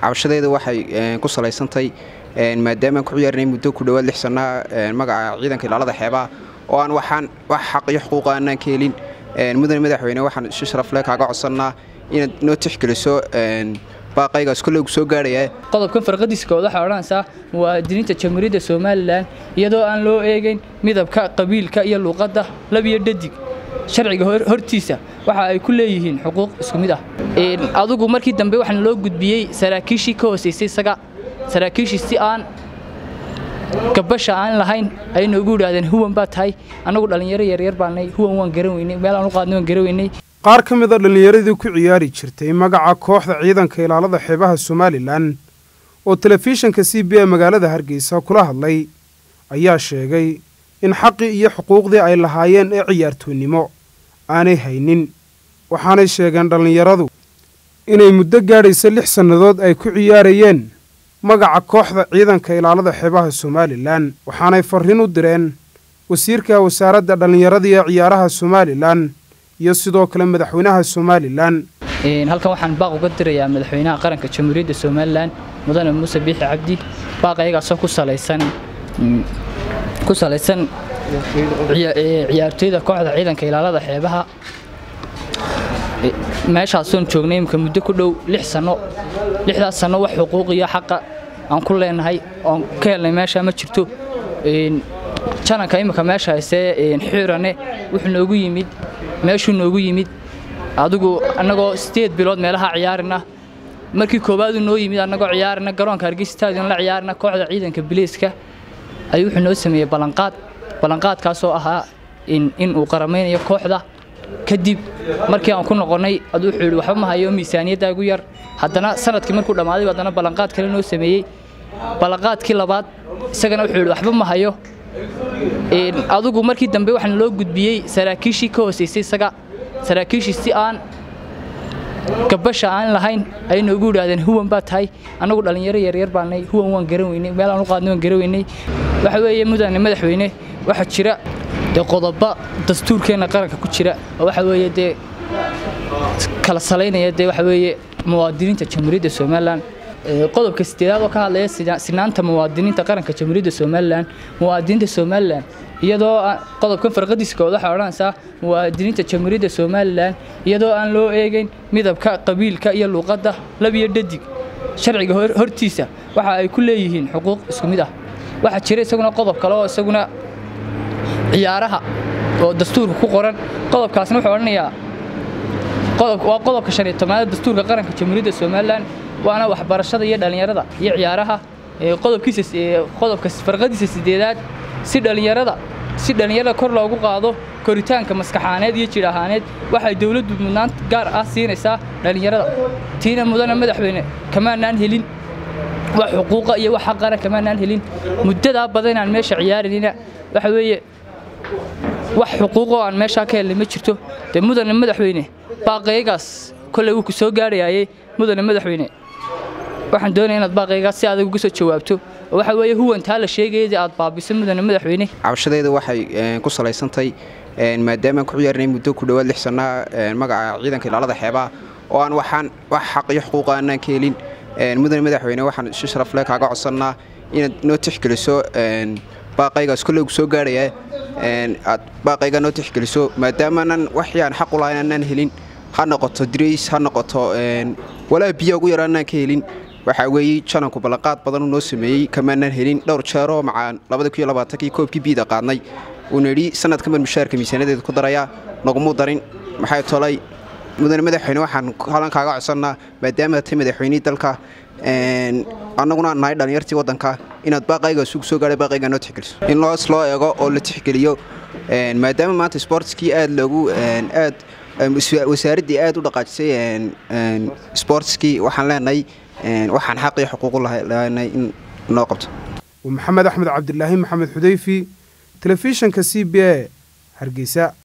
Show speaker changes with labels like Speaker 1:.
Speaker 1: cabashadeeda waxay ku salaysantahay maadaama aan ku ciyaarnay muddo ku dhowaad lix sannaa magaca ciidanka ilaalada xeebaha oo aan waxaan wax xaq iyo xuquuqa aanaan ka helin mudane madaxweyne waxaan si sharafle kaaga codsannaa inaad noo tixgeliso baaqaygaas koleygu soo gaarhaya
Speaker 2: qodobkan farqadiisa kood waxaa odhanaysaa muwaadiniinta jamhuuriyadda somalilan iyadoo aan loo eegayn midabka qabiilka iyo luuqadda lab iyo dhadig sharciga hortiisa waxa ay ku leeyihiin xuquuq isku mid ah adugu markii dambe waxaana loo gudbiyey saraakiishii ka hoosaysay isaga saraakiishii si aan gabasha aan lahayn ayay noogu yidhaahdeen huwan baa tahay annagu dhallinyaro yaryar baanay huwan waan garan weynay meel aan u qaadnay waan garan weynay
Speaker 3: qaar ka mid a dhallinyaradii ku ciyaari jirtay magaca kooxda ciidanka ilaalada xeebaha somalilan oo telefishinka c b a magaalada hargeysa kula hadlay ayaa sheegay in xaqii iyo xuquuqdii ay lahaayeen ee ciyaartoonnimo aanay haynin waxaanay sheegeen dhallinyaradu inay muddo gaadhaysa lix sannadood ay ku ciyaarayeen magaca kooxda ciidanka ilaalada xeebaha somalilan waxaanay farriin u direen wasiirka wasaaradda dhallinyarada iyo ciyaaraha somalilan iyo sidoo kale madaxweynaha somalilan
Speaker 2: halkan waxaan baaq uga dirayaa madaxweynaha qaranka jamhuuriyadda somalilan mudane muuse biixi cabdi baaq ayagaasoo ku salaysan ku salaysan ciyaartooyda kooxda ciidanka ilaalada xeebaha meeshaasoon joognay imika muddo ku dhow lix sanno lixdaas sanno wax xuquuq iyo xaqa aan ku leenahay oon ka helnay meesha ma jirto jananka imika meesha haysee xiirane wuxuu noogu yimid meeshuu noogu yimid adigu annagoo sideed bilood meelaha ciyaarina markii koowaaduu noo yimid annagoo ciyaarina garoonka hargeysa stadion la ciyaarina kooxda ciidanka biliiska ayuu wuxuu noo sameeyey ballanqaad ballanqaadkaasoo ahaa in uu qaramaynayo kooxda kadib markii aan ku noqonnay aduu wuxuu yidhi waxba ma hayo miisaaniyadda igu yar haddana sanadkii markuu dhammaaday haddana ballanqaad kale noo sameeyey ballanqaadkii labaad isagana wuxuu yidhi waxba ma hayo adugu markii dambe waxaana loo gudbiyey saraakiishii ka hoosaysay isaga saraakiishii si aan gabasha aan lahayn ayay noogu yidhaahdeen huwan baa tahay annagu dhallinyaro yaryar baanay huwan waan garan weynay meel aan u qaadnay waan garan weynay waxa weeye mudane madaxweyne waxaa jira dee qodoba dastuurkeenna qaranka ku jira oo waxa weeye dee kala salaynaya dee waxa weeye muwaadiniinta jamhuuriyadda somalilan qodobka sideedaad oo ka hadlaya sinaanta muwaadiniinta qaranka jamhuuriyadda somalilan muwaadiniinta somalilan iyadoo qodobkan farqadiisa kood waxaa odhanaysaa muwaadiniinta jamhuuriyadda somalilan iyadoo aan loo eegayn midabka qabiilka iyo luuqadda lab iyo dhadig sharciga hortiisa waxa ay ku leeyihiin xuquuq isku mid ah waxaa jira isaguna qodob kale oo isaguna ciyaaraha oo dastuurka ku qoran qodobkaasna wuxuu odhanayaa waa qodobka shan iyo tobnaad dastuurka qaranka jamhuuriyadda somalilan waana waxbarashada iyo dhallinyarada iyo ciyaaraha qodobkiisa qodobka farqadiisa sideedaad si dhallinyarada si dhallinyarada kor loogu qaado koritaanka maskaxaaneed iyo jidh ahaaneed waxay dowladdu mudnaan gaar ah siinaysaa dhallinyarada tiina mudane madaxweyne kamaanaan helin wax xuquuqa iyo wax xaqana kamaanaan helin muddadaa badan inaan meesha ciyaarinina waxa weeye wax xuquuqoo aan meeshaa ka helnay ma jirto dee mudane madaxweyne baaqaygaas kolley wuu ku soo gaadhayaayey mudane madaxweyne waxaan doonaya inaad baaqaygaas si adag uga soo jawaabto oo waxa weeye huwantaa la sheegayadii aad baabiso mudane madaxweyne
Speaker 1: cabashadeeda waxay ku salaysantahay maadaama aan ku ciyaarnay muddo ku dhowaad lix sannaa magaca ciidanka ilaalada xeebaha oo aan waxaan wax xaq iyo xuquuqa aanaan ka helin mudane madaxweyne waxaan si sharafle kaaga codsannaa inaad noo tixgeliso baaqaygaas koleygu soo gaarhaya aad baaqayga noo tixgeliso maadaamaanan waxii aan xaq u lahayn aanaan helin ha noqoto dirays ha noqoto walaa biyo ugu yaraanaan ka helin waxaa weeye jananku ballanqaad badanuu noo sameeyey kamaanaan helin dhowr jeeroo macaan labadii koobkii biida qaadnay uuna yidhi sanadkaman mushaarka miisaanadeeda ku darayaa nagumuu darin maxay tolay mudane madaxweyne waxaan halan kaaga codsannaa maadaama tay madaxweynihii dalka annaguna aan nahay dhallinyartii waddanka inaad baaqaygaas ugu soo gaadhay baaqaygaa noo tixgeliso in loos loo eego oo la tixgeliyo maadaama maanta sportskii aad loogu aad wasaaraddii aad u dhaqaajisay sportskii waxaan leenahay waxaan xaq iyo xuquuqu lahaynay in noo qabto
Speaker 3: maxamed axmed cabdilaahi maxamed xudayfi telefishinka c b a hargeysa